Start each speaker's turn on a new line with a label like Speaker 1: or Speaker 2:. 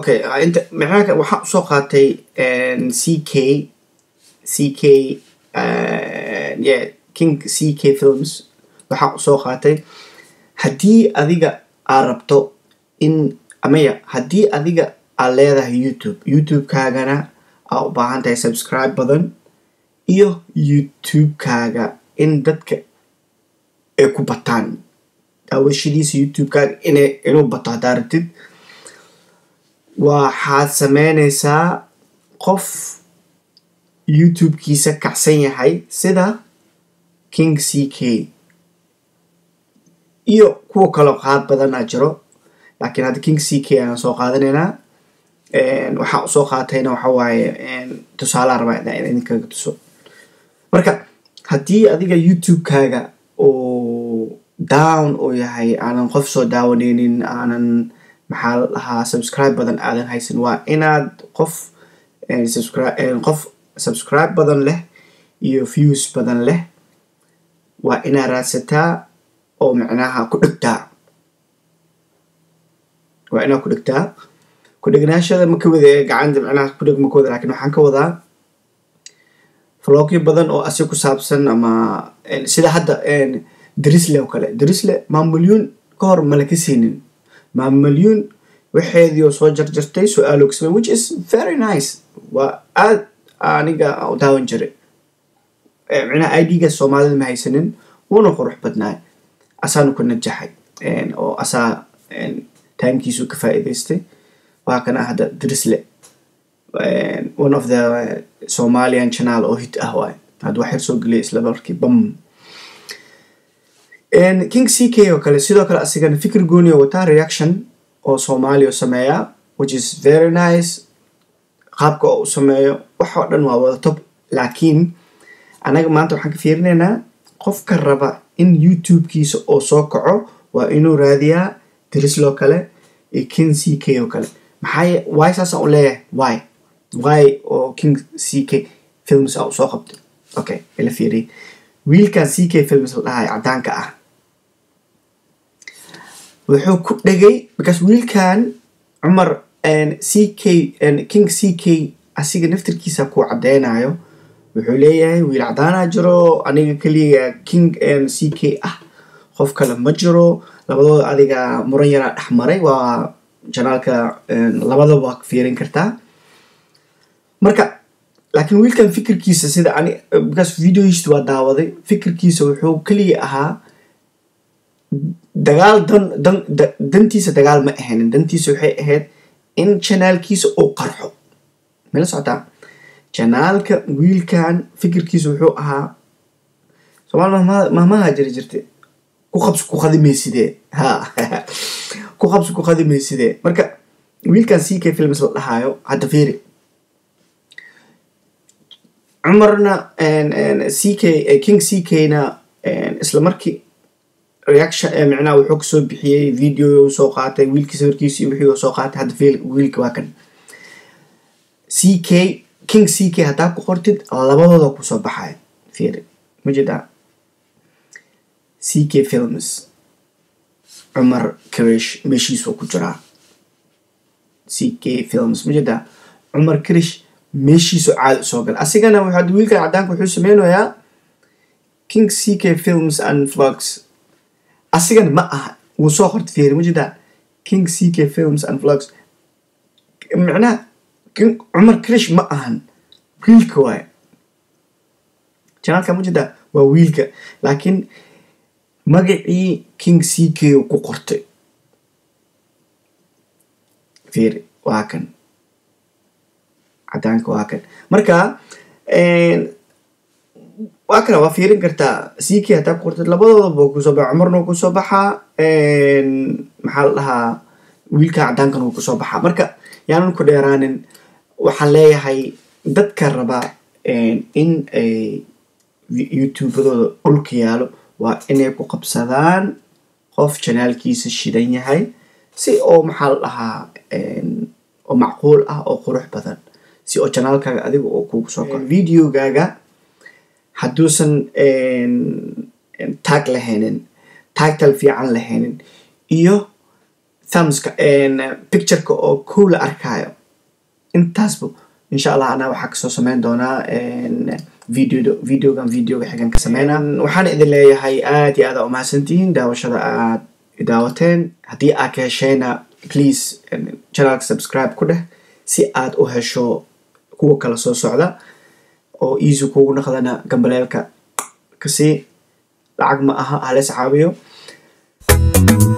Speaker 1: okay inta maxaa waxaa usoo qaatay c k c k yeah king c k films waxaa usoo qaatay haddii adiga aad rabto in amaya haddii adiga aad leedahay youtube youtube-kaagana aa u baahan tahay subscribe badan iyo youtube-kaaga in dadka ay ku bataan daawashadiisa youtube-kaaga ina inuu bato haddaa rabtid waxaad sameynaysaa qof youtube-kiisa kacsan yahay sida king c k iyo kuwa kaloo qaad badanaa jiro laakiin hadda king c k ayaan soo qaadanaynaa waxaa usoo qaatayna waxa waaye tusaalaa rabaa in idinkaga tuso marka haddii adiga youtube-kaaga oo down uu yahay aanan qof soo daawaneynin aanan maxaa la dhahaa subscribe badan aadan haysan waa inaad qof qof subscribe badan leh iyo views badan leh waa inaad raadsataa oo macnaha ku dhegtaa waa inaad ku dhegtaa ku dhegnaashada ma ka wada gacanta macnaha ku dheg ma ka wada lakin waxaan ka wadaa vlogyo badan oo asi ku saabsan ama sida hadda drisle oo kale drisle maamulyuun ka hor mala ka siinin maamulyuun waxeedii oo soo jarjartay su-aalo ka samey which is very nice waa aad aniga u daawan jiray micnaha i d-ga soomaalida ma haysanin wuuna qurux badnaay asaanu ku najaxay oo asaa timekiisu ka faa'iidaystay waa kana hadda drisle one of the somalian channel oo hit ah waay hadda wax yar soo geliyay isla markii bam king c k oo kale sidoo kale asigana fikir gooni oo wataa reaction oo soomaaliya sameeyaa which is very nice qaabka oo u sameeyo wax oo dhan waa wada top laakiin anaga maanta waxaan ka fiirinaynaa qofka raba in youtube-kiisa oo soo kaco waa inuu raadiyaa drisloo kale iyo king c k oo kale maxaa wy saasaan u leeyahay wy wy oo king c k films a usoo qabtay okay ila fiiriy wiilkan c k films la dhahay caddaanka ah wuxuu ku dhegay because wiilkan cumar c k king c k asiga naftirkiisa ku caddeynayo wuxuu leeyahay wiil caddaanaa jiro aniga keliya king c k ah qof kale ma jiro labadooda adiga muran yaraa dhex maray waa janaalka labadaba waa fiirin kartaa marka laakiin wiilkan fikirkiisa sida ani because videohiist waa daawaday fikirkiisa wuxuu keliya ahaa dagaal dan dan dantiisa dagaal ma ahayn dantiisa waxay ahayd in janaalkiisa uu qarxo mala socotaa janaalka wiilkan fikirkiisa wuxuu ahaa somaal mahmaha jiri jirta ku qabsi ku qadimaysidee ha ku qabsi ku qadimaysidee marka wiilkan c k films la dhahaayo hadda fiiri cumarna c k king c k na isla markii reaction micnaha wuxuu kasoo bixiyey video soo qaatay wiilkii sawirkiisi wixii soo qaatay hadda fiil wiilka waa kan c k king c k haddaa ku qortid labadooda kusoo baxaya fiiri ma jeedaa c k films cumar krish meeshiisuu ku jiraa c k films ma jeedaa cumar krish meeshiisu caadi usoo gala asigana waxaa wiilkan caddaanka wuxuu sameynayaa king c k films and vlogs asigana ma aha wuu soo qorta fiiri ma jeedaa king c k films and vlogs micnaha cumar krish ma ahan wiilka waaye janaalka ma jeedaa waa wiilka laakiin magacii king c k ku qortay fiiri waa kan caddaanka waa kan marka waa kana waa fiirin kartaa c k haddaa ku qortid labadoodaba kusoo baxa cumarna wuu kusoo baxaa maxaa la dhahaa wiilka caddaankan wuu kusoo baxaa marka yaanan ku dheeraanin waxaan leeyahay dadka raba in ay youtubadooda dhulka yaalo waa inay ku qabsadaan qof janaalkiisa shidan yahay si oo maxaa la dhahaa oo macquul ah oo qurux badan si oo janaalkaaga adiga oo kugu soo koro videogaaga hadduusan tag lahaynin tagtal fiican lahaynin iyo thumbska pictureka oo kow la arkaayo intaasba insha allah anaa waxaa kasoo sameyn doonaa video videogan videoga xigan ka sameynaa waxaan idin leeyahay aad iyo aada umahadsantihiin daawashada aad daawateen haddii aad ka heshayna please channelka subscribe ku dheh si aad u hesho kuwa kala soo socda oo easy kugu naqdana gambaleelka kasii lacag ma aha halees caawiyo